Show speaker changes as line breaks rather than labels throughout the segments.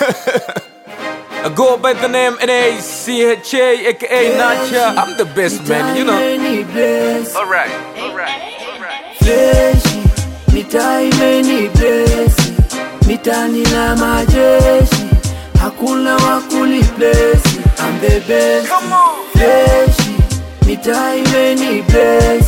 I go by the name N-A-C-H-A, aka Nacha. I'm the best man, you know.
Imeni bless,
Alright, alright, alright.
fleshi mitaa imeni bless, mitani na majeshi hakuna wakuli bless, I'm the best
Come on.
fleshi mitaa imeni bless,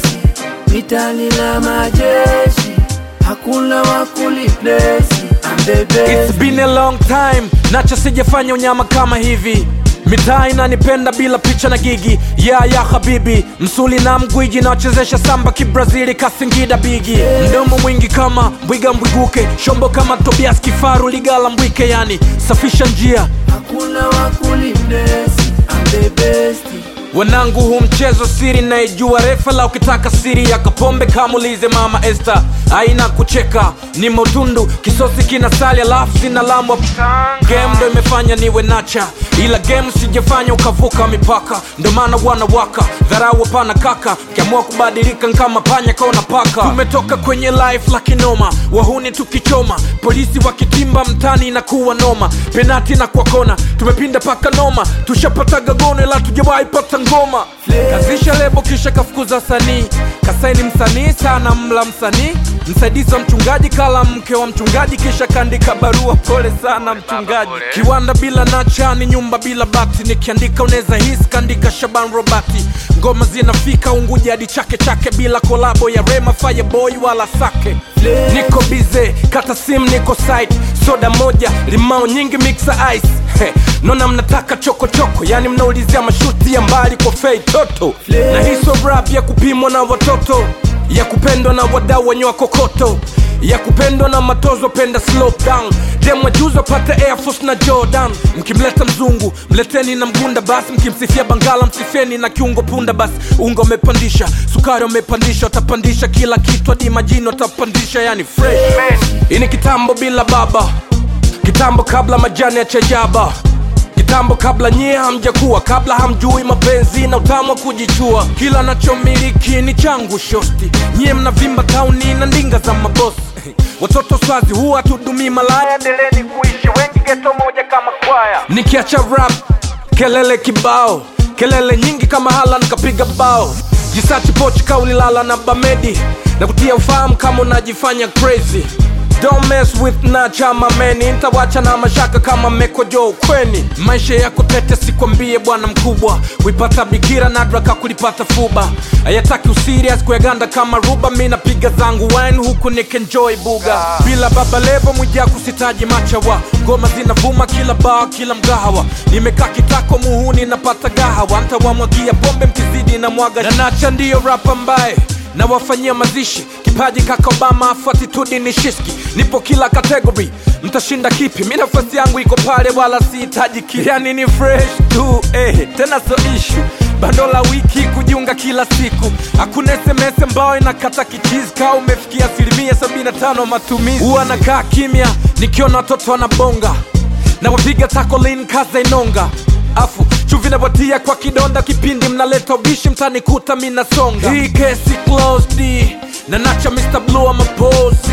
mitani na majeshi hakuna wakuli bless, I'm the best
It's been a long time, Nacha sijafanya unyama kama hivi mitaa inanipenda bila picha na gigi ya ya habibi msuli na mgwiji nawachezesha samba kibrazili kasingida bigi mdomo mwingi kama mbwiga mbwiguke shombo kama tobias kifaru ligala mbwike yani safisha njia
hakuna wakuli bless, I'm the best
wanangu hu mchezo siri naijua refa la ukitaka siri ya kapombe kamulize mama este aina kucheka ni motundu kisosi kina sali alafu sina lamwa game ndo imefanya niwe nacha ila game sijafanya ukavuka mipaka ndo maana wanawaka dharau hapana kaka kiamua kubadilika nkama panya kaona paka tumetoka kwenye life la kinoma wahuni tukichoma polisi wakitimba mtani inakuwa noma penati na kwa kona tumepinda paka noma tushapataga gono ila tujawahi pata ngoma kazisha lebo kisha kafukuza sanii kasaini msanii sana mla msanii msaidizi wa mchungaji kala mke wa mchungaji kisha kaandika barua pole sana mchungaji kiwanda bila nacha ni nyumba bila bati nikiandika unaweza hisi kaandika shaban robati ngoma zinafika unguja hadi chake chake bila kolabo ya rema fireboy wala sake niko bize kata sim niko site soda moja limao nyingi mixa ice He, nona mnataka chokochoko yani mnaulizia mashuti ya mbali kwa fei toto na hiso rap ya kupimwa na watoto ya kupendwa na wadau wenye wakokoto ya kupendwa na matozo penda slow down demwa juzo pate air force na jordan mkimleta mzungu mleteni na mgunda basi mkimsifia bangala msifieni na kiungo punda basi unga umepandisha sukari umepandisha utapandisha kila kitu hadi majini utapandisha yani fresh hii ni kitambo bila baba kitambo kabla majani ya chajaba kitambo kabla nyie hamjakuwa kabla hamjui mapenzi na utamu wa kujichua kila nachomiliki ni changu shosti nyie mnavimba tauni na ndinga za mabosi watoto swazi huwa tudumii malaya endeleni kuishi wengi geto moja kama kwaya nikiacha rap kelele kibao kelele nyingi kama hala nikapiga bao jisachi pochi kaulilala na bamedi na kutia ufahamu kama unajifanya crazy Don't mess with nacha mameni ntawacha na mashaka kama mekojo ukweni maisha yako tete sikwambie bwana mkubwa kuipata bikira nadraka kulipata fuba ayataki usirias kuyaganda kama ruba mi napiga zangu wine huku nikenjoy buga bila baba levo mwija kusitaji machawa ngoma zinavuma kila baa kila mgahawa nimekaa kitako muhuni napata gahawa ntawamwagia pombe mkizidi na mwaga na nacha ndiyo rap ambaye na wafanyia mazishi kipaji kaka obama afu atitudi ni shiski nipo kila kategori mtashinda kipi mi nafasi yangu iko pale wala sihitaji ki yani ni fresh tu eh, tena so ishu bando la wiki kujiunga kila siku hakuna sms ambayo inakata kichizi kaa umefikia asilimia 75 matumizi huwa nakaa kimya nikiona watoto wanabonga na wapiga takolin kaza inonga afu chuvi napatia kwa kidonda kipindi mnaleta ubishi mtanikuta minasonga hii kesi closed na nacha Mr. Blue amapozi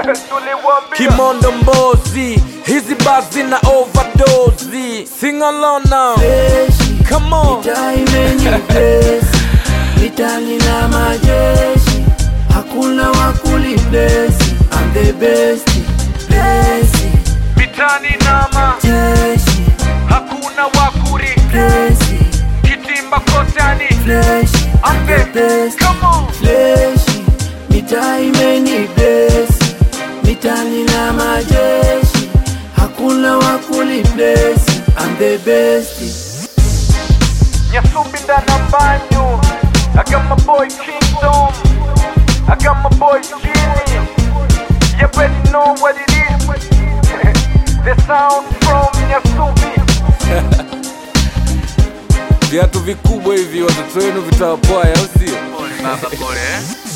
kimondo mbozi hizi bazi na overdose sing along now
Fleshi,
come on
mitaa imeni bless, mitani na majeshi hakuna wakuli bless, I'm the best bless,
mitani nama
jeshi
hakuna wakuri
bless,
kitimba kotani
flesh, I'm the best
come on
fleshi mitaa imeni bless, mitani na majeshi hakuna wakuli bless, I'm the best
Nyasumbi ndana banyo I got my boy Kingdom I got my boy Skinny You already know what it is The sound from Nyasumbi Viatu vikubwa hivi watoto wenu vitawapoa au sio?
Pole baba, pole eh?